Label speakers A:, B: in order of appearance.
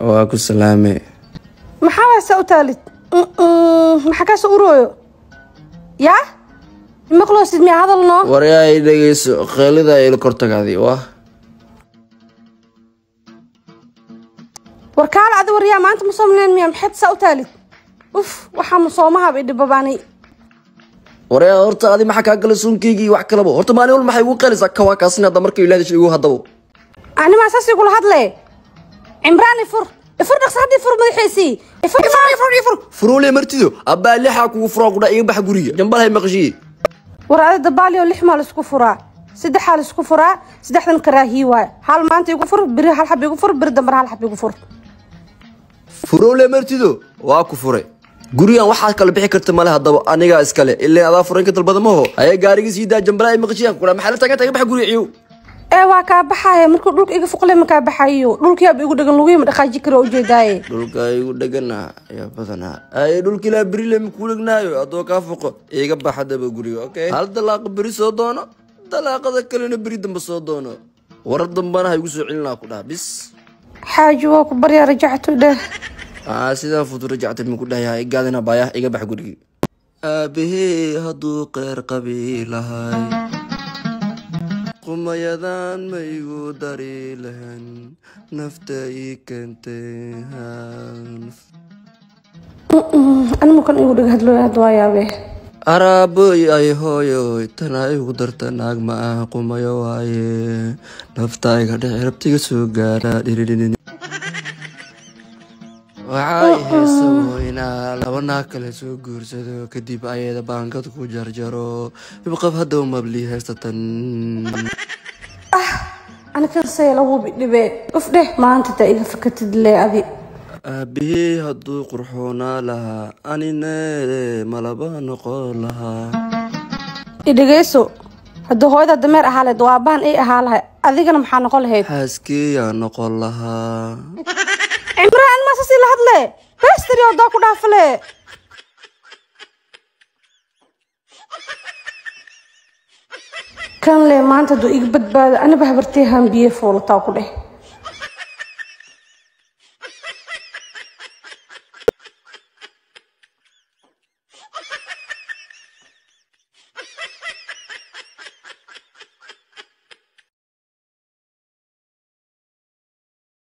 A: waa ku salaame
B: maxaa waasa u taalid maxaa kaasoo urooyo yaa maqloosid miyaa hadal noo
A: waryaa i dhegeyso qeelida ila kortagaadi waa
B: war kaala adi waryaa maanta ma soomleen miyaa maxaad saa u taalid uf waxaa masoomahaba idhibabaanay
A: waryaa horta adi maxaa kaa gala suunkaygii wax kalaba horta maalin wal maxay igu qeelaysaa kawaa kaasina hadda marka ilaadisha igu haddabo
B: animaa saas igula hadle cimraan ifur ifur dhaqsa hadda ifur madaxiisii ifur ifur ifur ifur
A: furoole martido abbaa lixaa kugu furaa kudha iga bax guriga jambalhay maqashiye
B: war adi dabaaliyo lix maa laisku furaa saddexaa laisku furaa saddexdan karaahiyi waay hal maanta igu fur beri hal xab igu fur beri dambar hal xab igu fur
A: furoole martido waa ku furay gurigan waxaad kala bixi karta male haddaba anigaa iskale ilaa adaa furan ka dalbada maho ayaa gaariga sii daa jambalaa maqashiya kudha maxaa la tagan taga bax guriga ciyow
B: ee waa kaa baxaya markuu dhulka iga fuqle ma kaa baxayo dhulkiyaaba igu dhagan luguyima dhaqaaji karo ujeedaaye
A: dhulka igu dheganaa ayaa badanaa ay dhulka ilaa berile makuu dhegnaayo haddoo kaa foqo iga bax haddaba guriga okay hal dalaaqa beri soo doono dalaaqada kalena beri dambe soo doono warar dambana ha igu soo celinaa ku dhaha bis
B: xaaji waa ku baryaa rajactu dheh
A: aa sidaa futu rajactay maku dhahayaa igaadina baayah iga bax gurigi aabahee hadduu qeyr qabi lahay qumayadan ma igu dari lahan nafta ii keentay
B: animukan igu dheg hadlooy hadda waa yaabee
A: araaboy ay hooyoy tanaa igu darta naag ma ah qumayo waaye nafta iga dhexe rabtiga soo gaara dhiridhidhin waxay heesa weynaa laba naag kale soo guursado kadib ayada baankad ku jarjaro ibqab haddaw mabli heestatan
B: anikan say lagu bidhibee uf dheh maanta taa iga fakatid lee adi
A: aabihii hadduu qurxoonaa lahaa anine malaba noqon lahaa
B: idhegeyso haddii hooyada dameer ahaa lahayd waa baan ay ahaa lahay adigana maxaa noqon lahayd
A: xaaskiyaa noqon lahaa
B: cimraan maa sasii la hadle bestari odaa ku dhaafale kan le maanta hadduu iga badbaado aniba habartee hambiye foolataa ku dheh